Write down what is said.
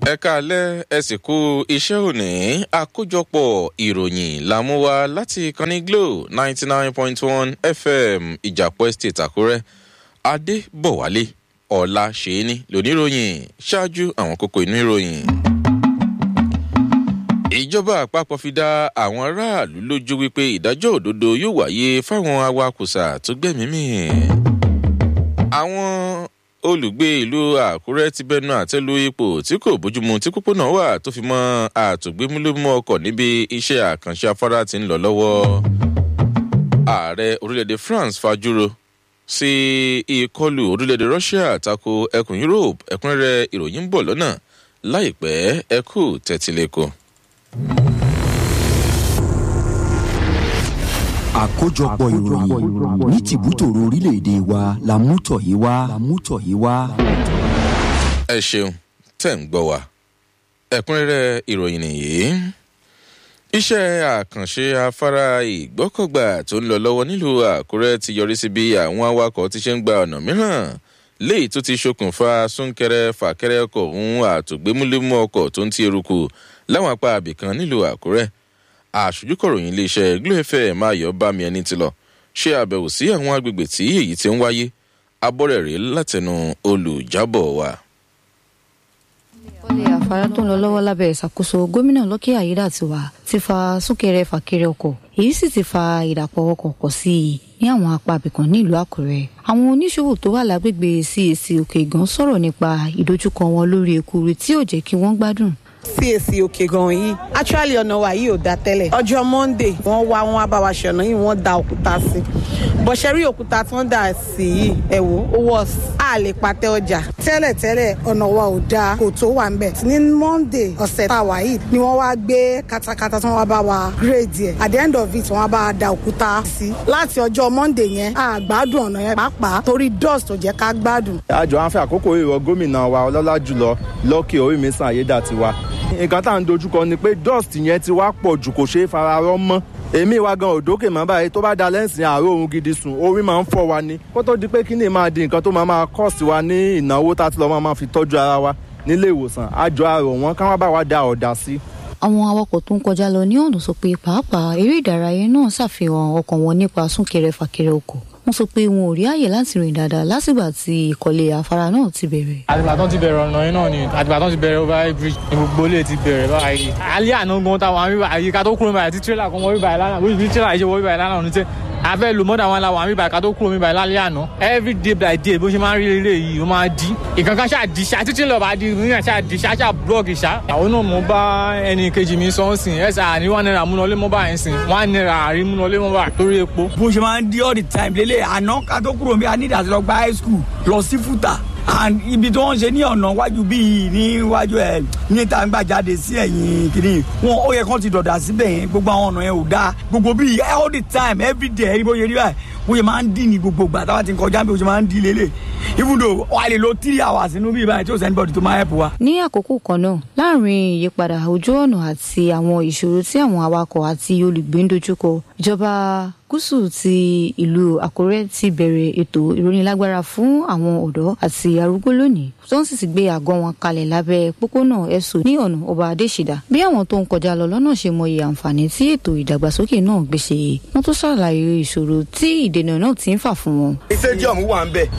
ẹ káalẹ́ ẹ sì kú iṣẹ́ òní àkójọpọ̀ ìròyìn la mú wá láti ìkànnì glo ninety nine point one fm ìjàpọ̀ estate àkúrẹ́ adébọ̀wálé ọ̀la ṣèéní lóníròyìn ṣáájú àwọn kókó inú ìròyìn. ìjọba àpapọ̀ fi dá àwọn aráàlú lójú wípé ìdájọ́ òdodo yóò wáyé fáwọn awakùsà tó gbẹ̀mímì. àwọn olùgbé ìlú àkúrẹ́ ti bẹnu àtẹ́lu ipò tí kò bójúmu tí pópónà wà tó fi mọ́ àtògbémúlòmú ọkọ̀ níbi iṣẹ́ àkànṣe afárá ti ń lọ lọ́wọ́. ààrẹ orílẹ̀-èdè france fajúro sí ìkọlù orílẹ̀-èdè russia tako ẹkùn europe ẹ̀kúnrẹ́rẹ́ ìròyìn ń bọ̀ lọ́nà láìpẹ́ ẹkú tẹ̀tílẹ̀kọ. àkójọpọ̀ ìròyìn ní tìbútòrò orílẹ̀-èdè wa la mú tọ̀ yìí wá. la mú tọ̀ yìí wá. ẹ ṣeun tẹ̀ ń gbọ́ wa ẹ̀kúnrẹ́rẹ́ ìròyìn nìyí iṣẹ́ àkànṣe afárá ìgbọ́kọ̀gbà tó ń lọ lọ́wọ́ nílùú àkúrẹ́ ti yọrí sí bí àwọn awakọ̀ ti ṣe ń gba ọ̀nà mìíràn léyìí tó ti ṣokùnfà súnkẹrẹ fàkẹrẹ ọkọ̀ òun àtògbémúlémú ọkọ̀ tó ń ti eruku láwọn apá abìkan nílùú àkúrẹ́ àṣojúkọ̀ròyìn iléeṣẹ́ glo fm ayọ̀ bámi ẹni ti lọ ṣe àbẹ̀wò sí àwọn agbègbè tí èyí ti ń wáyé abọ́rẹ̀ rèé látẹnu olùjábọ̀ wa. ìkọ́lé àfárá tó ń lọ lọ́wọ́ lábẹ́ ìṣàkóso gómìnà lọ́kì àyédàtiwà ti fa súnkẹrẹ fàkẹrẹ ọkọ̀ èyí sì ti fa ìdàpọ̀ ọkọ̀ pọ̀ sí i ní àwọn apá abìkan nílùú àkúrẹ́ àwọn oníṣòwò tó wà lágbègbè cac òkè gan sọ̀rọ̀ nípa ìdojúkọ wọn lórí ekuru tí ò jẹ́ kí wọ́n gbádùn cac òkè gan yìí actually ọ̀nà wa yìí ò da tẹ́lẹ̀ ọjọ́ monday wọ́n wá wọn wá bá wa ṣọ̀nà yìí wọ́n da òkúta sí bọ̀ṣẹ́ rí òkúta tí wọ́n dà sí yìí ẹ̀ wò ó wọ̀ á lè patẹ́ ọjà. tẹ́lẹ̀ tẹ́lẹ̀ ọ̀nà wa ò da kò tó wà ńbẹ̀ ní monday ọ̀sẹ̀ tá a wà yìí ni wọ́n wá gbé katakata tí wọ́n wá bá wa grade yẹ at the end of it wọ́n wá bá wa da òkúta sí láti ọjọ́ monday yẹn a gbádùn ọ̀nà yẹn pàápàá torí dust ò jẹ́ ká gbádùn. àjọ àǹfẹ́ àkókò ìrọ̀ gómìnà wa ọlọ́lá jùlọ lọ́kì orímísàn ayédàtiwa nǹkan tá à ń dojúkọ ni pé dust yẹn ti wá pọ̀ jù kò ṣeé fararọ́ mọ́ èmi wa gan òdókè mọ́ báyìí tó bá da lẹ́sìn àárò ohun gidi sùn orí máa ń fọ́ wa ni kó tó di pé kí ni máa di nǹkan tó máa máa kọ́ọ̀sì wa ní ìnáwó tá a ti lọ́ máa fi tọ́jú ara wa nílé ìwòsàn àjọ àrò wọn ká wọ́n bá wa da ọ̀dà sí. àwọn awakọ̀ tó ń kọjá lọ ní ọ̀nà sọ pé pàápàá eré ìdárayá náà ṣàfihàn ọkàn wọn nípa súnkẹrẹ fàkẹrẹ ọkọ̀ wọ́n sọ pé wọn ò rí àyè láti rìn dáadáa lásìgbà tí ìkọ̀lé afárá náà ti bẹ̀rẹ̀. àtìgbà tó ti bẹ̀rẹ̀ ọ̀nà yìí náà ni àtìgbà tó ti bẹ̀rẹ̀ over bridge ni gbogbo ilé ti bẹ̀rẹ̀ báyìí. alẹ́ àná gan táwọn àmì báyìí ká tó kúrò báyìí tí tírélà kan wọ bí báyìí lánàá bí tírélà yìí ṣe wọ bí báyìí lánàá ní tẹ́ afẹ́ lo mọ́dà wọn la wà mí báyìí ká tó kúrò mi báyìí lálẹ́ àná every day by day bó ṣe máa ń rí ilé yìí ó máa di ìkankan ṣáà di ṣáà títí lọ́ọ́ bá di níyàn ṣáà di ṣáà ṣáà blọọgì ṣá. àwọn náà mo bá ẹnì kejì mi sọ ń sìn ẹ ṣáà ní one naira múnalé mọ́ báyìí sìn one naira àrí múnalé mọ́ báyìí torí epo. bó ṣe máa ń di all the time lélẹ̀ àná ká tó kúrò mi a ní ìdásí lọ gba high school lọ sí fúta and ibi tí wọ́n ṣe ní ọ̀nà wájú bíi níwájú ẹ̀ ní ìta ń gbà jáde sí ẹ̀yìn kìíní wọn ó yẹ kán ti dọ̀dà síbẹ̀ yẹn gbogbo àwọn ọ̀nà yẹn ò dáa gbogbo bíi all the time every day ẹ̀rí bó ṣe rí báyìí bó ṣe máa ń dì ní gbogbo ìgbà táwa ti ń kọjá bí ó ṣe máa ń dì lélẹ̀ even though wà lè lo three hours nínú bíi báyìí tí ó send body tó máa help wa. ní àkókò kan náà láàrin ìyípadà ojú ọ̀nà àti àwọn ìṣòro tí àwọn awakọ̀ àti olùgbé ń dojúkọ ìjọba gúúsù ti ìlú àkúrẹ́ ti bẹ̀rẹ̀ ètò ìrónilágbára fún àwọn ọ̀dọ́ àti arúgbó lónìí tó ń sì ti gbé àgọ́ wọn kalẹ̀ lábẹ́ pópónà ẹ̀sùn ní ọ̀nà ọba adéṣìdá bí àwọn tó ń kọjá lọ lọ́nà ṣe mọyì àǹfààní tí ètò ìdàgbàsókè náà gbèsè wọ́n tún ṣàlàyé ìṣòro tí ìdènà náà ti ń fà fún wọn. stadium wà ń bẹ̀